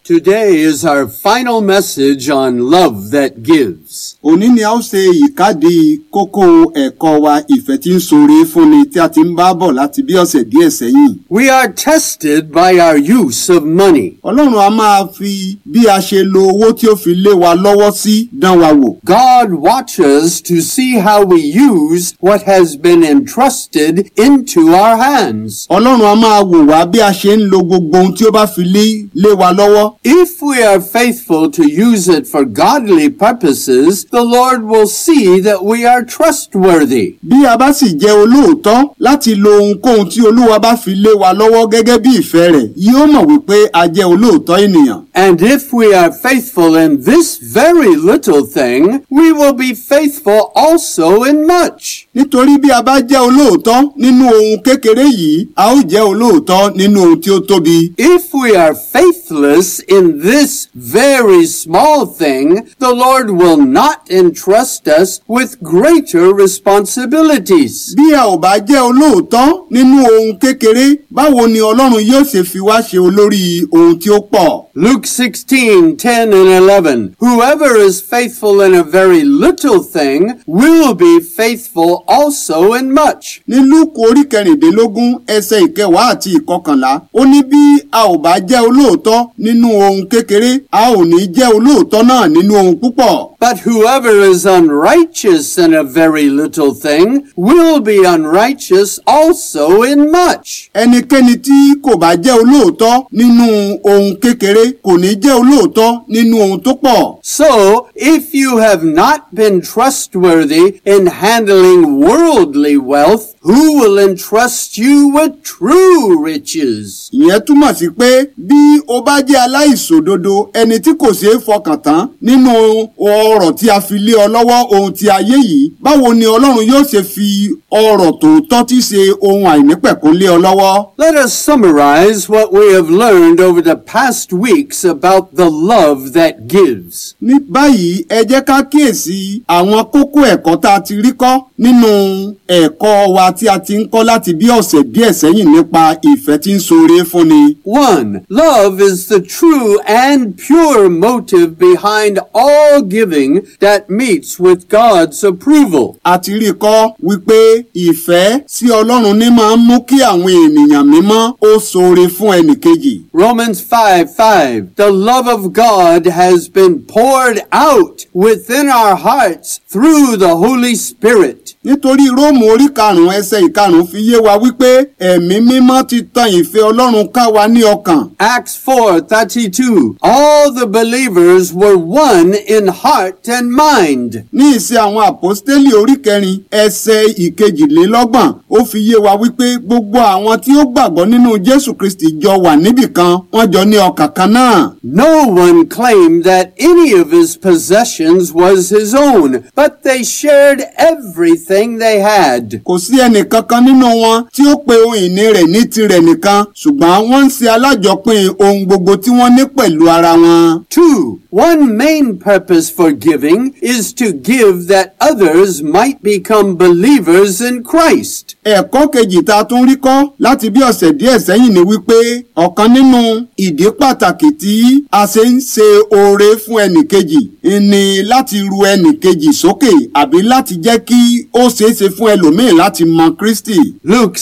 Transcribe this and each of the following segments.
Today is our final message on love that gives. òní ni a ó ṣe ìkádìí kókó ẹ̀kọ́ wa ìfẹ́ tí ń ṣoore fúnni tí a ti ń bá bọ̀ láti bí ọ̀sẹ̀ díẹ̀ sẹ́yìn. We are tested by our use of money. ọlọ́run a máa fi bí a ṣe lo owó tí ó fi lé wa lọ́wọ́ sí dán wa wò. God watches to see how we use what has been entrusted into our hands. ọlọ́run a máa wò wá bí a ṣe ń lo gbogbo ohun tí ó bá fi lé lé wa lọ́wọ́. If we are faithful to use it for godly purposes, the Lord will see that we are trustworthy. bí a bá sì jẹ́ olóòótọ́ láti lo ohunkóhun tí olúwa bá fi lé wa lọ́wọ́ gẹ́gẹ́ bí ìfẹ́ rẹ̀ yóò mọ̀ wípé a jẹ́ olóòótọ́ ènìyàn. And if we are faithful in this very little thing, we will be faithful also in much. nítorí bí a bá jẹ́ olóòótọ́ nínú ohun kékeré yìí a ó jẹ́ olóòótọ́ nínú ohun tí ó tóbi. If we are faithless in this very small thing, the Lord will not entrust us with greater responsibilities. bí a ò bá jẹ́ olóòótọ́ nínú ohun kékeré báwo ni ọlọ́run yóò ṣe fi wá ṣe olórí ohun tí ó pọ̀. Luke 16, 10 and 11. Whoever is faithful in a very little thing will be faithful also in much. ní lúùkù orí kẹrìndínlógún ẹsẹ̀ ìkẹwàá àti ìkọkànlá ó ní bí a ò bá jẹ́ olóòótọ́ nínú ohun kékeré a ò ní jẹ́ olóòótọ́ náà nínú ohun púpọ̀. But whoever is unrighteous in a very little thing will be unrighteous also in much. ẹnikẹ́ni tí kò bá jẹ́ olóòótọ́ nínú ohun kékeré kò ní jẹ́ olóòótọ́ nínú ohun tó pọ̀. So, if you have not been trustworthy in handling worldly wealth, who will entrust you with true riches? ìyẹn túmọ̀ sí pé bí o bá jẹ́ aláìṣòdodo ẹni tí kò ṣeé fọkàn tán nínú ọrọ̀ tí a fi lé ọ lọ́wọ́ ohun ti ayé yìí báwo ni ọlọ́run yóò ṣe fi ọrọ̀ tòótọ́ tí ṣe ohun àìnípẹ̀kún lé ọ lọ́wọ́. Let us summarize what we have learned over the past weeks about the love that gives. ní báyìí ẹ jẹ́ ká kíyèsí àwọn kókó ẹ̀kọ́ tá a ti rí kọ́ nínú ẹ̀kọ́ wa tí a ti ń kọ́ láti bí ọ̀sẹ̀ díẹ̀ sẹ́yìn nípa ìfẹ́ tí ń ṣoore fúnni. 1. Love is the true and pure motive behind all giving that meets with God's approval. a ti rí i kọ́ wípé ìfẹ́ sí ọlọ́run ní máa ń mú kí àwọn ènìyàn mímọ́ ó ṣoore fún ẹnìkejì. Romans 5 5. The love of God has been poured out within our hearts through the Holy Spirit. nítorí róòmù orí karùnún ẹsẹ̀ ìkarùnún fi yé wa wípé ẹ̀mí mímọ́ ti tan ìfẹ́ ọlọ́run ká wa ní ọkàn. Acts 4 32. All the believers were one in heart and mind. ní ìṣe àwọn àpọ́stélì orí kẹrin ẹsẹ̀ ìkejìlélọ́gbọ̀n ó fi yé wa wípé gbogbo àwọn tí ó gbàgbọ́ nínú jésù kristi jọ wà níbìkan wọ́n jọ ní ọkàn kan náà. No one claimed that any of his possessions was his own, but they shared everything they had. kò sí ẹnìkankan nínú wọn tí ó pe ohun ìní rẹ̀ ní tirẹ̀ nìkan ṣùgbọ́n wọ́n ń ṣe alájọpín ohun gbogbo tí wọ́n ní pẹ̀lú ara wọn. Two, one main purpose for giving is to give that others might become believers in Christ. ẹ̀kọ́ kejì tá a tún rí kọ́ láti bí ọ̀sẹ̀ díẹ̀ sẹ́yìn ni wípé ọ̀kan nínú ìdí pàtàkì tí a ṣe ń ṣe oore fún ẹnìkejì ni láti ru ẹnìkejì sókè àbí láti jẹ́ kí ó ṣeéṣe fún ẹlòmíì láti mọ Kristi. Luke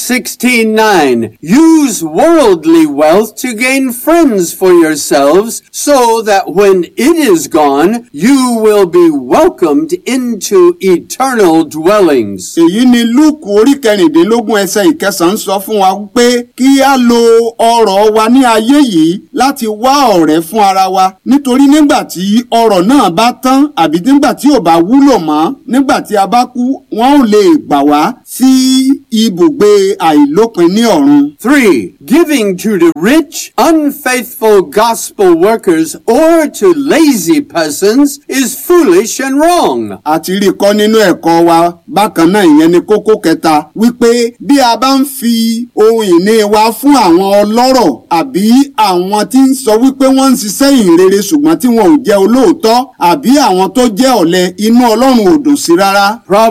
16:9 Use worldly wealth to gain friends for yourselves so that when it is gone you will be welcomed into eternal dwellings. èyí ni lúùkù orí kẹrìndínlógún ẹsẹ̀ ìkẹsàn-án sọ fún wa pé kí a lo ọrọ̀ wa ní ayé yìí láti wá ọ̀rẹ́ fún ara wa nítorí nígbà tí ọrọ̀ náà bá tán àbí nígbà tí ò bá wúlò mọ́ nígbà tí a bá kú wọn ò lè gbà wá sí ibùgbé àìlópin ní ọ̀run. 3. Giving to the rich, unfaithful gospel workers or to lazy persons is foolish and wrong. àti rí i kọ́ nínú ẹ̀kọ́ wa bákan náà ìyẹn ni kókó kẹta wípé bí a bá ń fi ohun ìní wa fún àwọn ọlọ́rọ̀ àbí àwọn tí ń sọ wípé wọ́n ń ṣiṣẹ́ ìhìnrere ṣùgbọ́n tí wọn ò jẹ́ olóòótọ́ àbí àwọn tó jẹ́ ọ̀lẹ inú ọlọ́run ò dùn sí rárá. Proverbs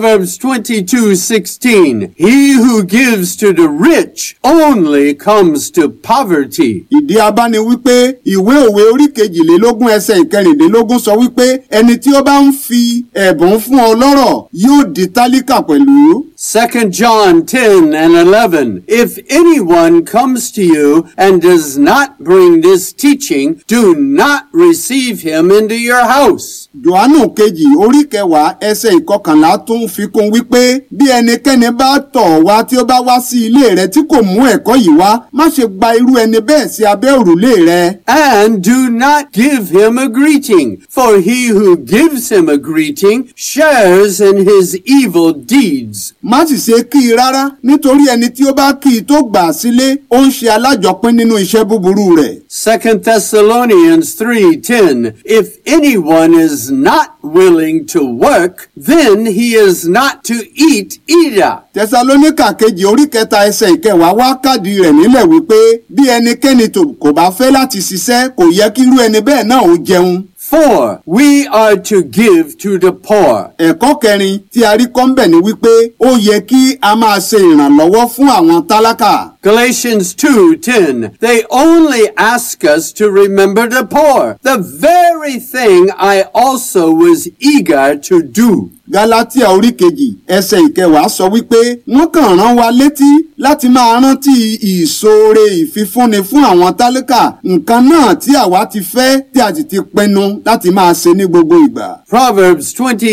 22:16 He who gives to the rich only comes to poverty. ìdí abá ni wípé ìwé òwe orí kejìlélógún ẹsẹ̀ ìkẹrìndínlógún sọ wípé ẹni tí ó bá ń fi ẹ̀bùn fún ọlọ́rọ̀ yóò di tálíkà pẹ̀lú. 2 John 10 and 11 If anyone comes to you and does not bring this teaching, do not receive him into your house. Jòhánù kejì orí kẹwàá ẹsẹ̀ ìkọkànlá tún fi kún wípé bí ẹnikẹ́ni bá tọ̀ wá tí ó bá wá sí ilé rẹ tí kò mú ẹ̀kọ́ yìí wá má ṣe gba irú ẹni bẹ́ẹ̀ sí abẹ́ òrùlé rẹ. And do not give him a greeting, for he who gives him a greeting shares in his evil deeds. má sì ṣe kí i rárá nítorí ẹni tí ó bá kí i tó gbà á sílé ó ń ṣe alájọpín nínú iṣẹ́ búburú rẹ̀. 2 Thessalonians 3:10 If anyone is not willing to work, then he is not to eat either. tẹsalóníkà kejì orí kẹta ẹsẹ̀ ìkẹwàá wá kádìí rẹ̀ nílẹ̀ wípé bí ẹnikẹ́ni tó kò bá fẹ́ láti ṣiṣẹ́ kò yẹ kí irú ẹni bẹ́ẹ̀ náà ó jẹun. 4. We are to give to the poor. ẹ̀kọ́ kẹrin tí a rí kọ́ńbẹ̀ ni wípé ó yẹ kí a máa ṣe ìrànlọ́wọ́ fún àwọn tálákà. Galatians 2:10 They only ask us to remember the poor, the very thing I also was eager to do. Gálátíà orí kejì ẹsẹ̀ ìkẹwàá sọ wípé wọ́n kàn rán wa létí láti máa rántí ìṣoore ìfifúnni fún àwọn tálákà nǹkan náà tí àwa ti fẹ́ tí a sì ti pinnu láti máa ṣe ní gbogbo ìgbà. Proverbs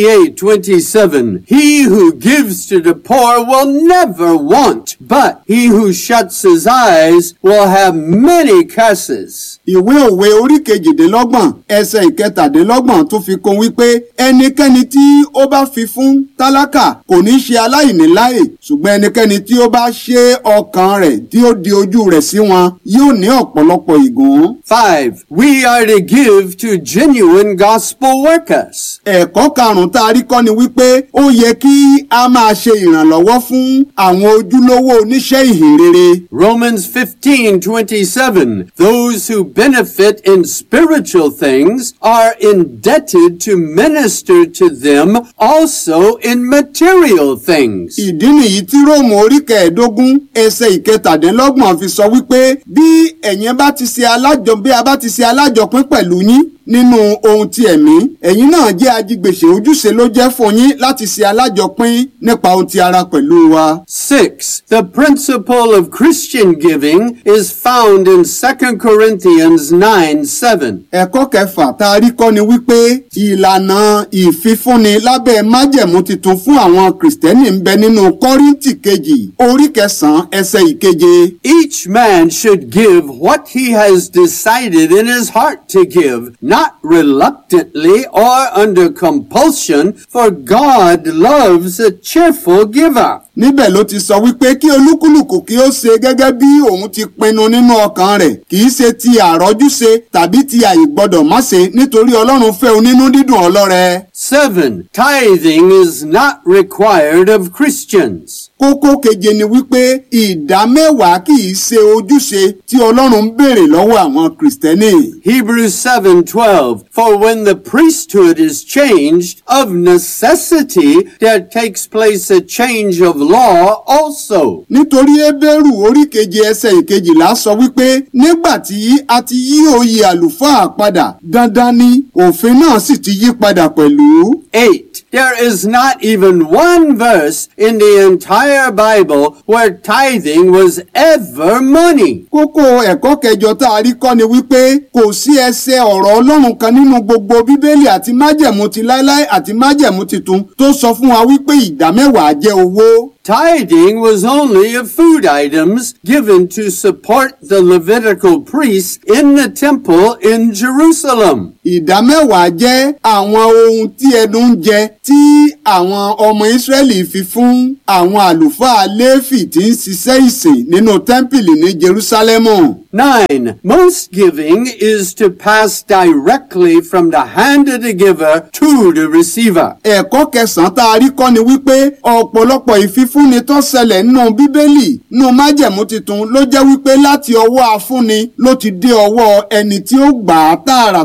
28:27 He who gives to the poor will never want, but he who shuts his eyes will have many curses. ìwé òwe orí kejìdínlọ́gbọ̀n ẹsẹ̀ ìkẹtàdínlọ́gbọ̀n tún fi kún wípé ẹnikẹ́ni tí ó bá fi fún tálákà kò ní ṣe aláìní láyè ṣùgbọ́n ẹnikẹ́ni tí ó bá ṣe ọkàn rẹ̀ tí ó di ojú rẹ̀ sí wọn yóò ní ọ̀pọ̀lọpọ̀ ìgún. 5. We are to give to genuine gospel workers. ẹ̀kọ́ karùn-ún tá a rí kọ́ ni wípé ó yẹ kí a máa ṣe ìrànlọ́wọ́ fún àwọn ojúlówó oníṣẹ́ ìhìnrere. Romans 15:27 Those who benefit in spiritual things are indebted to minister to them also in material things. ìdí nìyí tí róòmù orí kẹẹ̀ẹ́dógún ẹsẹ̀ ìkẹtàdínlọ́gbọ̀n fi sọ wípé bí ẹ̀yin bá ti ṣe alájọ bí a bá ti ṣe alájọpín pẹ̀lú yín nínú ohun ti ẹ̀mí ẹ̀yin náà jẹ́ ajigbèsè ojúṣe ló jẹ́ fún yín láti ṣe alájọpín nípa ohun ti ara pẹ̀lú wa. 6. The principle of Christian giving is found in 2 Corinthians 9:7. ẹ̀kọ́ kẹfà tá a rí kọ́ ni wípé ìlànà ìfifúnni lábẹ́ májẹ̀mú titun fún àwọn kìrìsìtẹ́nì ń bẹ nínú kọ́ríntì kejì orí kẹsàn-án ẹsẹ̀ ìkeje. Each man should give what he has decided in his heart to give, not reluctantly or under compulsion, for God loves a cheerful giver. níbẹ̀ ló ti sọ wípé kí olúkúlùkù kí ó ṣe gẹ́gẹ́ bí òun ti pinnu nínú ọkàn rẹ̀ kì í ṣe ti àrọ́júṣe tàbí ti àìgbọ́dọ̀ má ṣe nítorí ọlọ́run fẹ́ onínú dídùn ọlọ́rẹ. 7. Tithing is not required of Christians. kókó keje ni wípé ìdá mẹ́wàá kì í ṣe ojúṣe tí ọlọ́run ń béèrè lọ́wọ́ àwọn kìrìsìtẹ́nì. Hebrews 7:12 For when the priesthood is changed of necessity there takes place a change of law also nítorí Hébérù orí keje ẹsẹ̀ ìkejìlá sọ wípé nígbà tí a ti yí oyè àlùfáà padà dandan ni òfin náà sì ti yí padà pẹ̀lú. 8 There is not even one verse in the entire Bible where tithing was ever money kókó ẹ̀kọ́ kẹjọ tá a rí kọ́ ni wípé kò sí ẹsẹ̀ ọ̀rọ̀ ọlọ́run kan nínú gbogbo bíbélì àti májẹ̀mú ti láéláé àti májẹ̀mú titun tó sọ fún wa wípé ìdá mẹ́wàá jẹ́ owó. Tithing was only of food items given to support the Levitical priests in the temple in Jerusalem. ìdá mẹ́wàá jẹ́ àwọn ohun tí ẹnu ń jẹ tí àwọn ọmọ ìsírẹ́lì fi fún àwọn àlùfáà léfì tí ń ṣiṣẹ́ ìsìn nínú tẹ́ḿpìlì ní jerúsálẹ́mù. 9. Most giving is to pass directly from the hand of the giver to the receiver. ẹ̀kọ́ kẹsàn-án tá a rí kọ́ ni wípé ọ̀pọ̀lọpọ̀ ìfifúnni tó ṣẹlẹ̀ nínú bíbélì nínú májẹ̀mú tuntun ló jẹ́ wípé láti ọwọ́ afúnni ló ti dé ọwọ́ ẹni tí ó gbà á tààràtà.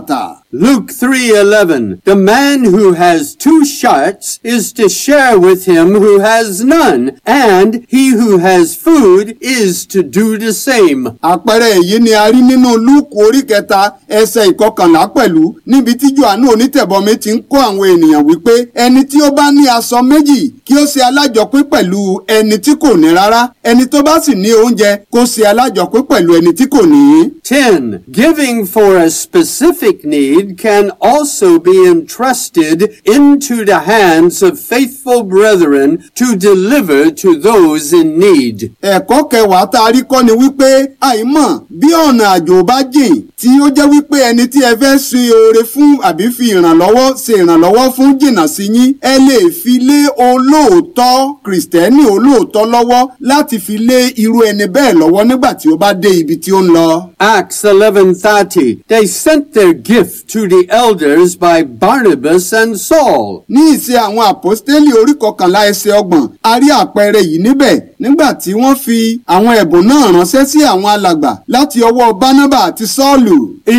Luke 3:11 The man who has two sharks is to share with him who has none and he who has food is to do the same. àpẹẹrẹ èyí ni a rí nínú lúùkù orí kẹta ẹsẹ̀ ìkọkànlá pẹ̀lú níbi tí johannu onítẹ̀bọmi ti ń kọ́ àwọn ènìyàn wípé ẹni tí ó bá ní aṣọ méjì kí ó ṣe alájọpín pẹ̀lú ẹni tí kò ní rárá ẹni tó bá sì ní oúnjẹ kó ṣe alájọpín pẹ̀lú ẹni tí kò ní. 10. Giving for a specific need can also be entrusted into the hands of faithful brethren to deliver to those in need. ẹ̀kọ́ kẹwàá tá a rí kọ́ ni wípé àìmọ̀ bí ọ̀nà àjò bá jìn tí ó jẹ́ wípé ẹni tí ẹ fẹ́ ṣe oore fún àbí fi ìrànlọ́wọ́ ṣe ìrànlọ́wọ́ fún jìnnà sí yín ẹ lè fi lé olóòótọ́ kìrìsìtẹ́nì olóòótọ́ lọ́wọ́ láti fi lé irú ẹni bẹ́ẹ̀ lọ́wọ́ nígbà tí ó bá dé ibi tí ó ń lọ. Acts 11:30 They sent their gift to the elders by Barnabas and Saul. ní ìṣe àwọn àpọ́stélì orí kọkànlá ẹsẹ̀ ọgbọ̀n a rí àpẹẹrẹ yìí níbẹ̀ nígbà tí wọ́n fi àwọn ẹ̀bùn náà ránṣẹ́ sí àwọn alàgbà láti ọwọ́ bánábà àti sọ́ọ̀lù.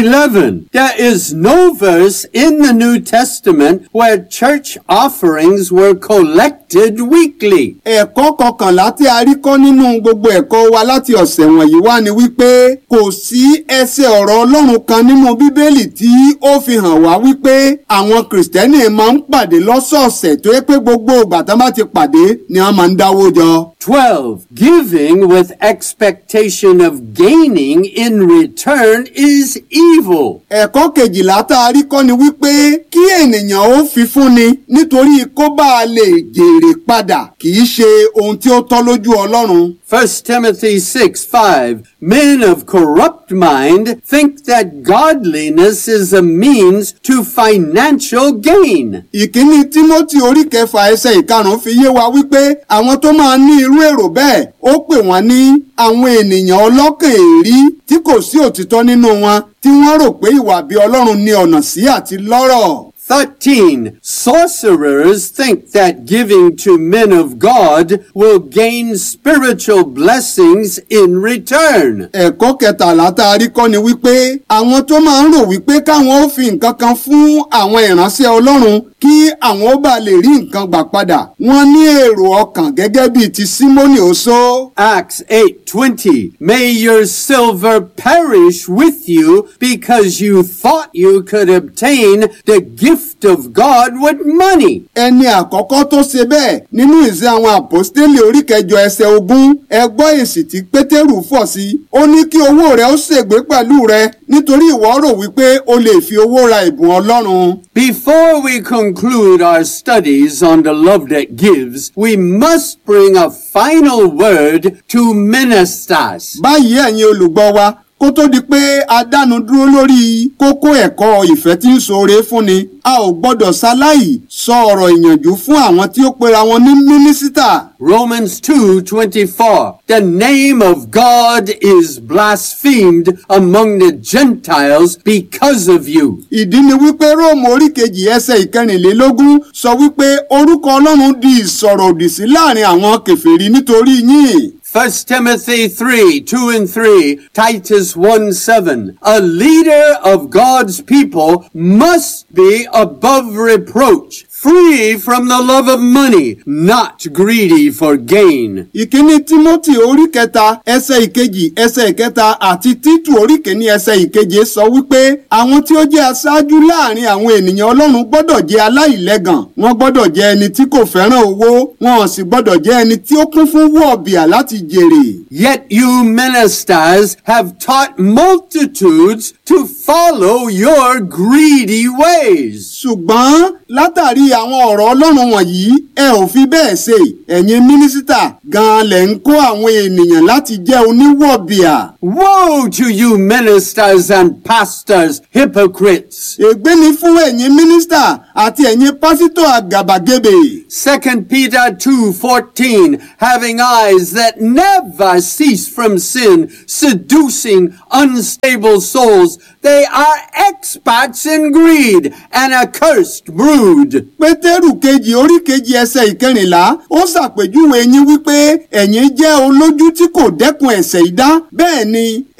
11. There is no verse in the New Testament where church offerings were collected weekly. ẹ̀kọ́ kọkànlá tí a rí kọ́ nínú gbogbo ẹ̀kọ́ wa láti ọ̀sẹ̀ wọ̀nyí wá ni wípé kò sí ẹsẹ̀ ọ̀rọ̀ ọlọ́run kan nínú bíbélì tí ó fi hàn wá wípé àwọn kìrìsìtẹ́nì máa ń pàdé lọ́sọ̀ọ̀sẹ̀ tó yẹ pé gbogbo ìgbà tán bá ti pàdé ni wọ́n máa ń dáwó jọ. 12. Giving with expectation of gaining in return is evil. ẹ̀kọ́ kejìlá tá a rí kọ́ ni wípé kí ènìyàn ó fi fúnni nítorí kó bá a lè jèrè padà kì í ṣe ohun tí ó tọ́ lójú ọlọ́run. 1 Timothy 6 5 Men of corrupt mind think that godliness is a means to financial gain. ìkíní timothy orí kẹfà ẹsẹ̀ ìkarùn-ún fi yé wa wípé àwọn tó máa ní irú èrò bẹ́ẹ̀ ó pè wọ́n ní àwọn ènìyàn ọlọ́kàn èrí tí kò sí òtítọ́ nínú wọn tí wọ́n rò pé ìwà bí ọlọ́run ní ọ̀nà sí àti lọ́rọ̀. 13. Sorcerers think that giving to men of God will gain spiritual blessings in return. ẹ̀kọ́ kẹtàlá tá a rí kọ́ ni wípé àwọn tó máa ń rò wípé káwọn ó fi nǹkan kan fún àwọn ìránṣẹ́ ọlọ́run kí àwọn ó bá lè rí nǹkan gbà padà wọ́n ní èrò ọkàn gẹ́gẹ́ bíi ti símónì oṣó. Acts 8:20 May your silver perish with you because you thought you could obtain the gift of God with money. ẹni àkọ́kọ́ tó ṣe bẹ́ẹ̀ nínú ìṣe àwọn àpọ́stélì orí kẹjọ ẹsẹ̀ ogún ẹgbọ́ èsì tí pétérù fọ̀ sí ó ní kí owó rẹ ó ṣègbé pẹ̀lú rẹ nítorí ìwọ rò wípé o lè fi owó ra ìbùn ọlọ́run. Before we conclude our studies on the love that gives, we must bring a final word to ministers. báyìí ẹ̀yin olùgbọ́ wa kó tó di pé a dánu dúró lórí kókó ẹ̀kọ́ ìfẹ́ tí ń ṣoore fúnni a ò gbọ́dọ̀ ṣaláì sọ ọ̀rọ̀ ìyànjú fún àwọn tí ó pera wọn ní mínísítà. Romans 2:24 The name of God is blasphemed among the Gentiles because of you. ìdí ni wípé róòmù orí kejì ẹsẹ̀ ìkẹrìnlélógún sọ wípé orúkọ ọlọ́run di ìsọ̀rọ̀ òdì sí láàrin àwọn kèfèrí nítorí yín. 1 Timothy 3, 2 and 3, Titus 1, 7. A leader of God's people must be above reproach, free from the love of money, not greedy for gain. ìkíní timothy orí kẹta ẹsẹ̀ ìkejì ẹsẹ̀ ìkẹta àti títù orí kìíní ẹsẹ̀ ìkeje sọ wípé àwọn tí ó jẹ́ aṣáájú láàrin àwọn ènìyàn ọlọ́run gbọ́dọ̀ jẹ́ aláìlẹ́gàn wọ́n gbọ́dọ̀ jẹ́ ẹni tí kò fẹ́ràn owó wọn ò sì gbọ́dọ̀ jẹ́ ẹni tí ó kún fún wọ̀bìà láti jèrè. Yet you ministers have taught multitudes to follow your greedy ways. ṣùgbọ́n látàrí àwọn ọ̀rọ̀ ọlọ́run wọ̀nyí ẹ ò fi bẹ́ẹ̀ ṣe ẹ̀yin mínísítà gan-an lẹ̀ ń kó àwọn ènìyàn láti jẹ́ oníwọ̀bìà. Woe to you ministers and pastors, hypocrites! ègbé ni fún ẹ̀yin mínísítà àti ẹ̀yin pásítọ̀ àgàbàgebè. 2 Peter 2:14 having eyes that never cease from sin seducing unstable souls they are experts in greed and accursed brood pétérù kejì orí kejì ẹsẹ̀ ìkẹrìnlá ó ṣàpèjúwe yín wípé ẹ̀yin jẹ́ olójú tí kò dẹ́kun ẹ̀ṣẹ̀ ìdá bẹ́ẹ̀ ni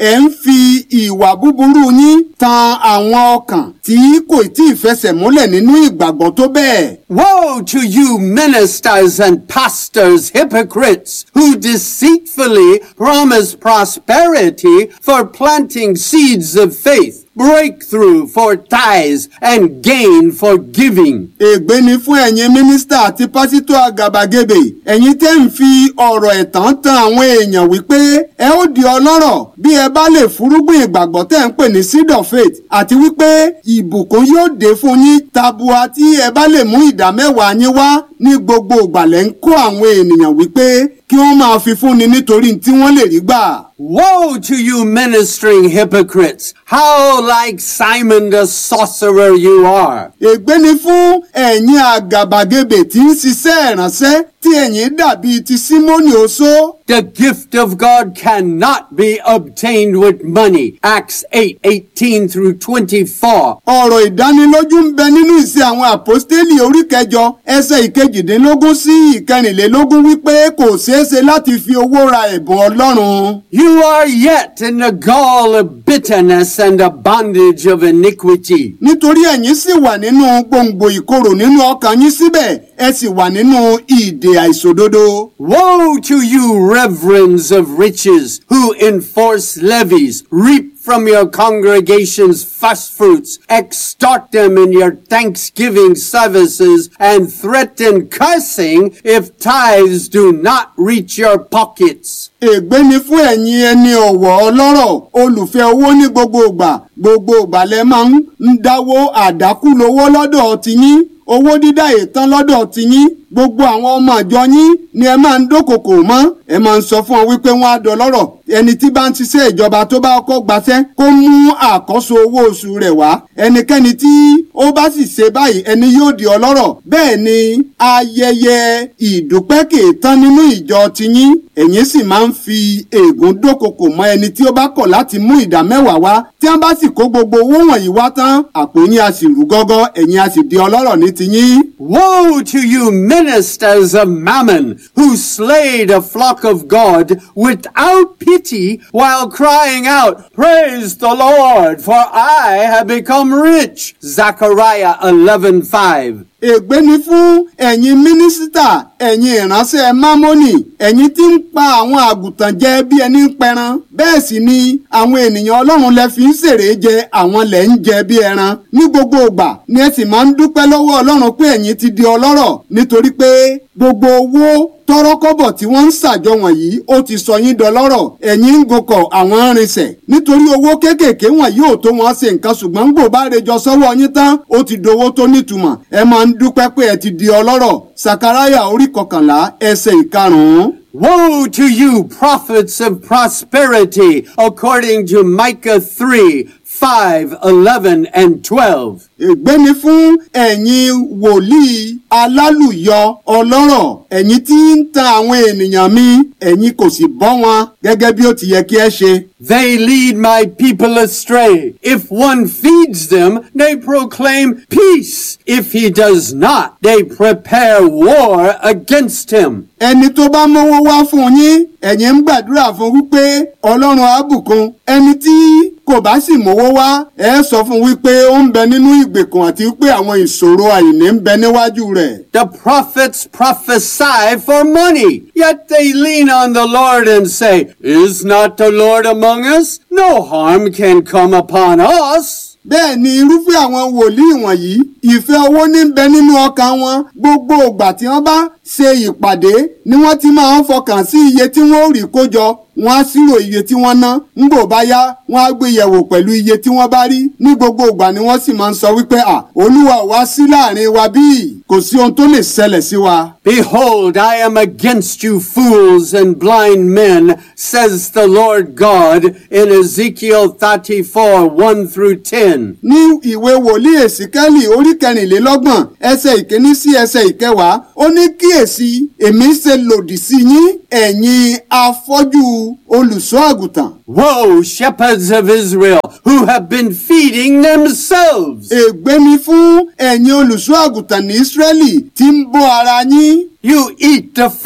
ẹ̀ ń fi ìwà búburú yín tan àwọn ọkàn tí kò tí ì fẹsẹ̀ múlẹ̀ nínú ìgbàgbọ́ tó bẹ́ẹ̀. Woe to you ministers and pastors, hypocrites, who deceitfully promise prosperity for planting seeds of faith, breakthrough for tithes, and gain for giving. ègbé ni fún ẹ̀yin mínísítà àti pásítọ̀ àgàbàgebè ẹ̀yin tẹ́ ń fi ọ̀rọ̀ ẹ̀tàn tan àwọn èèyàn wípé ẹ ó di ọlọ́rọ̀ bí ẹ bá lè fúrúgbìn ìgbàgbọ́ tẹ́ ń pè ní seed of faith àti wípé ìbùkún yóò dé fún yín tabua tí ẹ bá lè mú ìdá mẹ́wàá yín wá ní gbogbo ìgbàlẹ̀ ń kó àwọn ènìyàn wípé kí wọ́n máa fi fúnni nítorí tí wọ́n lè rí gbà. Woe to you ministering hypocrites! How like Simon the sorcerer you are! ègbé ni fún ẹ̀yin àgàbàgebè tí ń ṣiṣẹ́ ìránṣẹ́ tí ẹ̀yin dàbí ti símónì oṣó. The gift of God cannot be obtained with money. Acts 8, 18 through 24. ọ̀rọ̀ ìdánilójú ń bẹ nínú ìṣe àwọn àpọ́stélì orí kẹjọ ẹsẹ̀ ìkejìdínlógún sí ìkẹrìnlélógún wípé kò ṣeé ṣe láti fi owó ra ẹ̀bùn ọlọ́run. You are yet in the gall of bitterness and the bondage of iniquity. nítorí ẹ̀yin sì wà nínú gbòǹgbò ìkorò nínú ọkàn yín síbẹ̀ ẹ sì wà nínú ìdè àìṣòdodo. Woe to you, reverends of riches, who enforce levies, reap from your congregations first fruits, extort them in your thanksgiving services, and threaten cursing if tithes do not reach your pockets. ègbé ni fún ẹ̀yin ẹni ọ̀wọ̀ ọlọ́rọ̀ olùfẹ́ owó ní gbogbo ìgbà gbogbo ìgbà lẹ máa ń dáwó àdákù lówó lọ́dọ̀ tiyín owó dídá ìtàn lọ́dọ̀ tiyín gbogbo àwọn ọmọ àjọ yín ni ẹ máa ń dókòkò mọ́ ẹ máa ń sọ fún ọ wípé wọ́n á dọlọ́rọ̀ ẹni tí bá ń ṣiṣẹ́ ìjọba tó bá kọ́ gbaṣẹ́ kó mú àkọ́so owó oṣù rẹ̀ wá ẹnikẹ́ni tí ó bá sì ṣe báyìí ẹni yóò di ọlọ́rọ̀ bẹ́ẹ̀ ni ayẹyẹ ìdúpẹ́ kì í tán nínú ìjọ tiyín ẹ̀yin sì máa ń fi ègún dókòkò mọ́ ẹni tí ó bá kọ̀ láti mú ìdá mẹ́wàá wá tí wọ́n bá sì kó gbogbo owó wọ̀nyí wá tán àpò yín a sì rú gọ́gọ́ ẹ̀yin a sì di ọlọ́rọ̀ ní tiyín. Woe to you, ministers of mammon, who slay the flock of God without pity while crying out, Praise the Lord, for I have become rich. Zechariah 11:5. ègbé ni fún ẹ̀yin mínísítà ẹ̀yin ìránṣẹ́ mámọ́nì ẹ̀yin tí ń pa àwọn àgùntàn jẹ bí ẹni ń pẹran bẹ́ẹ̀ sì ni àwọn ènìyàn ọlọ́run lẹ fi ń ṣèrè jẹ àwọn lẹ̀ ń jẹ bí ẹran ní gbogbo ìgbà ni ẹ sì máa ń dúpẹ́ lọ́wọ́ ọlọ́run pé ẹ̀yin ti di ọlọ́rọ̀ nítorí pé gbogbo owó tọrọkọ́bọ̀ tí wọ́n ń ṣàjọ wọ̀nyí ó ti sọ yín dọlọ́rọ̀ ẹ̀yin ń gokọ̀ àwọn arìnsẹ̀ nítorí owó kéékèèké wọ̀nyí ò tó wọn ṣe nǹkan ṣùgbọ́n gbò bá rejọ sọ́wọ́ yín tán ó ti dowó tó nítumọ̀ ẹ máa ń dúpẹ́ pé ẹ ti di ọlọ́rọ̀ sakaraya orí kọkànlá ẹsẹ̀ ìkarùn-ún. Woe to you, prophets of prosperity, according to Micah 3, 5, 11, and 12. ègbé ni fún ẹ̀yin wòlíì alálùyọ ọlọ́rọ̀ ẹ̀yin tí ń tan àwọn ènìyàn mi ẹ̀yin kò sì bọ́ wọn gẹ́gẹ́ bí ó ti yẹ kí ẹ ṣe. They lead my people astray. If one feeds them, they proclaim peace. If he does not, they prepare war against him. ẹni tó bá mówó wá fún yín ẹ̀yin ń gbàdúrà fún wípé ọlọ́run á bùkún ẹni tí kò bá sì mówó wá ẹ sọ fún wípé ó ń bẹ nínú ìgbèkùn àti wípé àwọn ìṣòro àìní ń bẹ níwájú rẹ̀. The prophets prophesy for money, yet they lean on the Lord and say, Is not the Lord among us? No harm can come upon us. bẹ́ẹ̀ ni irúfẹ́ àwọn wòlíì wọ̀nyí ìfẹ́ owó ní bẹ nínú ọkàn wọn gbogbo ìgbà tí wọ́n bá ṣe ìpàdé ni wọ́n ti máa ń fọkàn sí iye tí wọ́n ó rí kó jọ wọ́n á ṣírò iye tí wọ́n ná ń bò bá yá wọ́n á gbé yẹ̀wò pẹ̀lú iye tí wọ́n bá rí ní gbogbo ìgbà ni wọ́n sì máa ń sọ wípé à olúwa ò wá sí láàrin wa bíi kò sí ohun tó lè ṣẹlẹ̀ sí wa. Behold, I am against you, fools and blind men, says the Lord God in Ezekiel 34 1 through 10. ní ìwé wòlíì èsìkẹ́lì orí kẹrìnlélọ́gbọ̀n ẹsẹ̀ ìkíní sí ẹsẹ̀ ìkẹwàá ó ní kíyèsí èmi ṣe lòdì sí yín ẹ̀yin afọ́jú olùṣọ́ àgùntàn. Woe, shepherds of Israel, who have been feeding themselves. ègbé ni fún ẹ̀yin olùṣọ́ àgùntàn ní ísírẹ́lì tí ń bọ́ ara yín. You eat the fat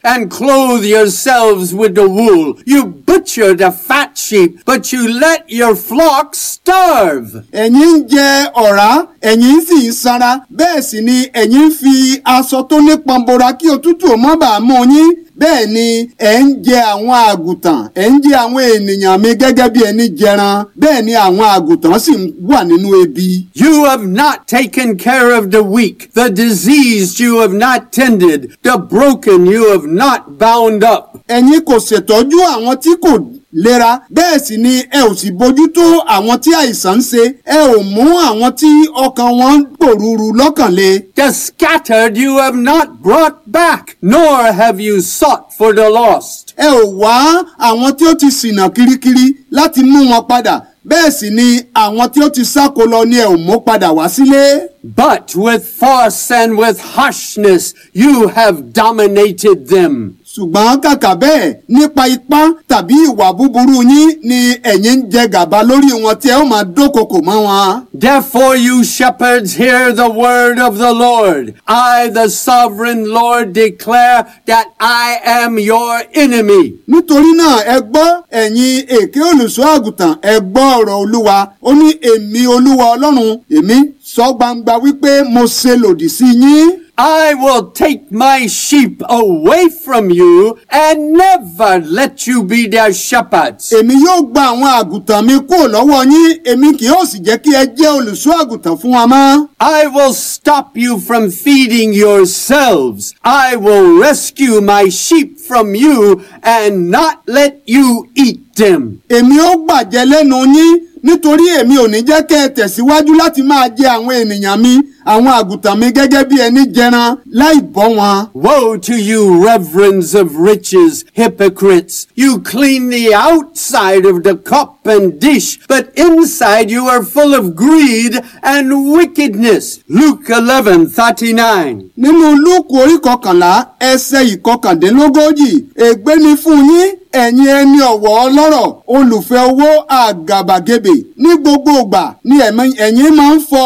and clothe yourselves with the wool. You butcher the fat sheep, but you let your flock starve. ẹ̀yin ń jẹ ọ̀rá ẹ̀yin sì ń sanra bẹ́ẹ̀ sì ni ẹ̀yin ń fi aṣọ tó nípọn bora kí òtútù ó má bàa mú yín bẹ́ẹ̀ ni ẹ̀ ń jẹ àwọn àgùntàn ẹ̀ ń jẹ àwọn ènìyàn mi gẹ́gẹ́ bí ẹni jẹran bẹ́ẹ̀ ni àwọn àgùntàn sì ń wà nínú ebi. You have not taken care of the weak, the diseased you have not tended, the broken you have not bound up. ẹ̀yin kò ṣètọ́jú àwọn tí kò lera bẹ́ẹ̀ sì ni ẹ ò sì bójútó àwọn tí àìsàn ń ṣe ẹ ò mú àwọn tí ọkàn wọn ń pòrúurú lọ́kàn le. The scattered you have not brought back, nor have you sought for the lost. ẹ ò wá àwọn tí ó ti ṣìnà kirikiri láti mú wọn padà bẹ́ẹ̀ sì ni àwọn tí ó ti sáko lọ ni ẹ ò mú padà wá sílé. But with force and with harshness you have dominated them. ṣùgbọ́n kàkà bẹ́ẹ̀ nípa ipá tàbí ìwà búburú yín ni ẹ̀yin ń jẹ gàba lórí wọn tí ẹ ó máa dókòkò mọ́ wọn. Therefore, you shepherds, hear the word of the Lord. I, the sovereign Lord, declare that I am your enemy. nítorí náà ẹ gbọ́ ẹ̀yin èké olùṣọ́ àgùntàn ẹ gbọ́ ọ̀rọ̀ olúwa ó ní èmi olúwa ọlọ́run èmi sọ gbangba wípé mo ṣe lòdì sí yín. I will take my sheep away from you and never let you be their shepherds. èmi yóò gba àwọn àgùntàn mi kúrò lọ́wọ́ yín èmi kì yóò sì jẹ́ kí ẹ jẹ́ olùṣọ́ àgùntàn fún wa mọ́. I will stop you from feeding yourselves. I will rescue my sheep from you and not let you eat them. èmi ó gbàjẹ́ lẹ́nu yín nítorí èmi ò ní jẹ́ kẹ́ ẹ tẹ̀síwájú láti máa jẹ àwọn ènìyàn mi àwọn àgùntàn mi gẹ́gẹ́ bí ẹni jẹran láì bọ́ wọn. Woe to you, reverends of riches, hypocrites! You clean the outside of the cup and dish, but inside you are full of greed and wickedness. Luke eleven thirty nine. nínú lúùkù orí kọkànlá ẹsẹ̀ ìkọkàndínlógójì ègbé ni fún yín ẹ̀yin ẹni ọ̀wọ̀ ọlọ́rọ̀ olùfẹ́ owó àgàbàgebè ní gbogbo ìgbà ni ẹ̀mí- ẹ̀yin máa ń fọ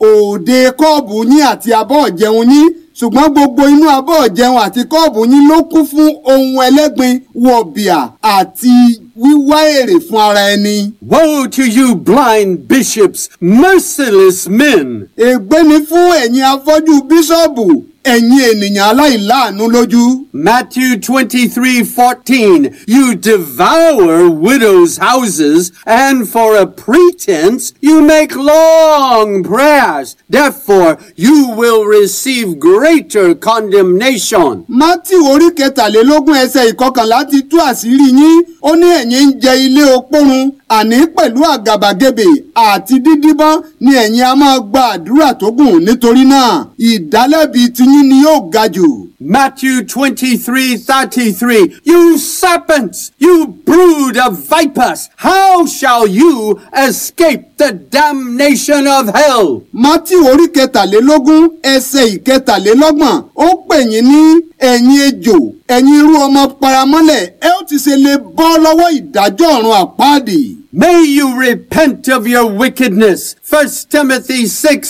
òde kọ́ọ̀bù yín àti abọ́ ọ̀jẹun yín ṣùgbọ́n gbogbo inú abọ́ ọ̀jẹun àti kọ́ọ̀bù yín ló kún fún ohun ẹlẹ́gbin wọ̀bìà àti wíwá èrè fún ara ẹni. Woe to you, blind bishops, merciless men! ègbé ni fún ẹ̀yin afọ́jú bíṣọ̀bù ẹ̀yin ènìyàn aláìláàánú lójú. Matthew twenty three fourteen. You devour widows' houses, and for a pretense you make long prayers. Therefore, you will receive greater condemnation. matthew orí kẹtàlélógún ẹsẹ̀ ìkọkànlá ti tú àṣírí yín ó ní ẹ̀yin ń jẹ ilé opórun àní pẹ̀lú àgàbàgebè àti dídíbọ́n ni ẹ̀yin a máa gba àdúrà tó gùn nítorí náà ìdálẹ́bi tiyín ni yóò ga jù. Matthew twenty three thirty three. You serpents, you brood of vipers, how shall you escape the damnation of hell? matthew orí kẹtàlélógún ẹsẹ̀ ìkẹtàlélọ́gbọ̀n ó pè yín ní ẹ̀yin ejò ẹ̀yin irú ọmọ paramọ́lẹ̀ ẹ ó ti ṣe lè bọ́ lọ́wọ́ ìdájọ́ ọ̀run àpáàdì. May you repent of your wickedness. 1 Timothy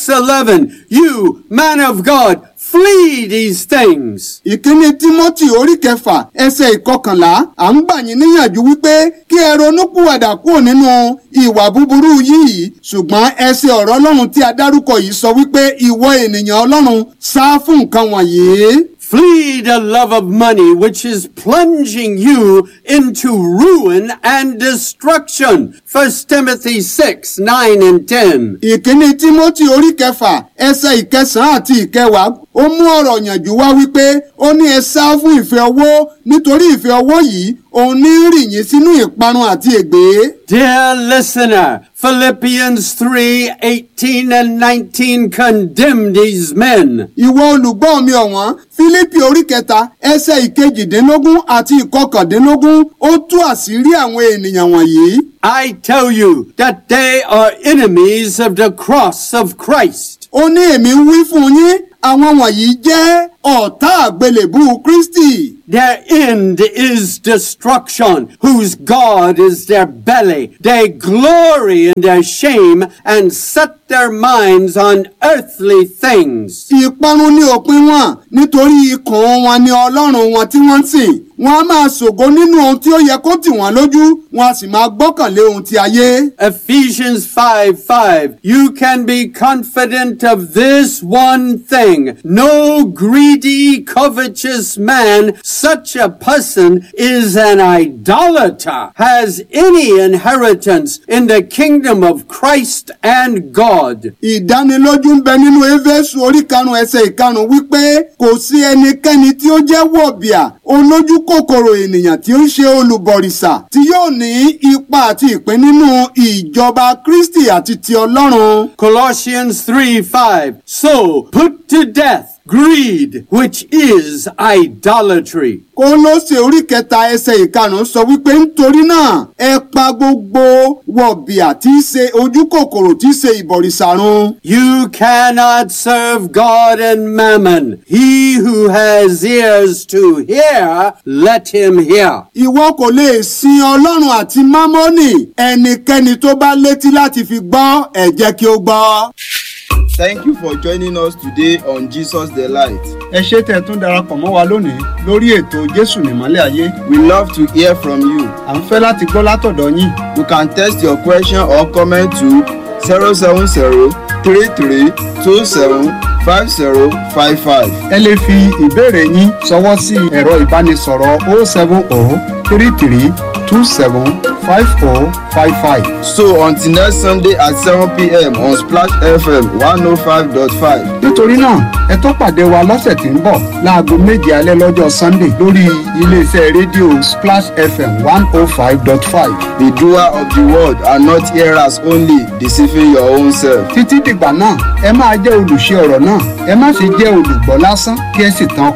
6:11. You, man of God, flee these things. ìkíni timothy orí kẹfà ẹsẹ̀ ìkọkànlá à ń gbà yín níyànjú wípé kí ẹ ronúpìwàdà kúrò nínú ìwà búburú yìí ṣùgbọ́n ẹsẹ̀ ọ̀rọ̀ ọlọ́run tí a dárúkọ yìí sọ wípé ìwọ ènìyàn ọlọ́run sá fún nǹkan wọ̀nyí. Flee the love of money, which is plunging you into ruin and destruction. 1 Timothy 6, 9 and 10. ìkíni timothy orí kẹfà ẹsẹ̀ ìkẹsàn-án àti ìkẹwàá ó mú ọ̀rọ̀ yànjú wá wípé ó ní ẹ sá fún ìfẹ́ owó nítorí ìfẹ́ owó yìí òun ní rì yín sínú ìparun àti ègbé. Dear listener, Philippians 3, 18 and 19 condemn these men. ìwọ olùgbọ́ mi ọ̀wọ́n fílípì orí kẹta ẹsẹ̀ ìkejìdínlógún àti ìkọkàndínlógún ó tú àṣírí àwọn ènìyàn wọ̀nyí. I tell you that they are enemies of the cross of Christ. ó ní èmi ń wí fún yín àwọn wọ̀nyí jẹ́ ọ̀tá àgbélébú kristi Their end is destruction, whose God is their belly. They glory in their shame and set their minds on earthly things. ìparun ní òpin wọn nítorí ikùn wọn ni ọlọ́run wọn tí wọ́n ń sìn wọn a máa ṣògo nínú ohun tí ó yẹ kó tì wọ́n lójú wọn a sì máa gbọ́kànlé ohun ti ayé. Ephesians 5 5. You can be confident of this one thing. No greedy, covetous man, such a person is an idolater, has any inheritance in the kingdom of Christ and God. ìdánilójú ń bẹ nínú éfésù orí karùn ẹsẹ̀ ìkarùn wípé kò sí ẹnikẹ́ni tí ó jẹ́ wọ̀bìà olójú kòkòrò ènìyàn tí ó ń ṣe olùbọ̀rìṣà tí yóò ní ipa àti ìpín nínú ìjọba kristi àti ti ọlọ́run. Colossians 3 5. So put to death greed, which is idolatry. kólósè orí kẹta ẹsẹ̀ ìkarùn sọ wípé nítorí náà ẹ pa gbogbo wọ̀bìà tí í ṣe ojú kòkòrò tí í ṣe ìbọ̀rìṣà run. You cannot serve God and mammon. He who has ears to hear, let him hear. ìwọ kò lè sin ọlọ́run àti mámọ́nì ẹnikẹ́ni tó bá létí láti fi gbọ́ ẹ jẹ́ kí ó gbọ́. Thank you for joining us today on Jesus the Light. ẹ ṣé tẹ́ ẹ tún darapọ̀ mọ́ wa lónìí lórí ètò jésù nìmọ́lẹ̀ ayé We love to hear from you. à ń fẹ́ láti gbọ́ látọ̀dọ̀ yín You can text your question or comment to 070 33 27 5055. ẹ lè fi ìbéèrè yín ṣọwọ́ sí ẹ̀rọ ìbánisọ̀rọ̀ 070 33 27 5055. So until next Sunday at 7 p.m. on Splash FM 105.5. nítorí náà ẹ tó pàdé wa lọ́sẹ̀ tí ń bọ̀ láago méje alẹ́ lọ́jọ́ sunday lórí iléeṣẹ́ rédíò splash fm one oh five dot five. The doer of the word and not hearers only, deceiving your own self. títí dìgbà náà ẹ máa jẹ́ olùṣe ọ̀rọ̀ náà ẹ má ṣe jẹ́ olùgbọ́ lásán kí ẹ sì tan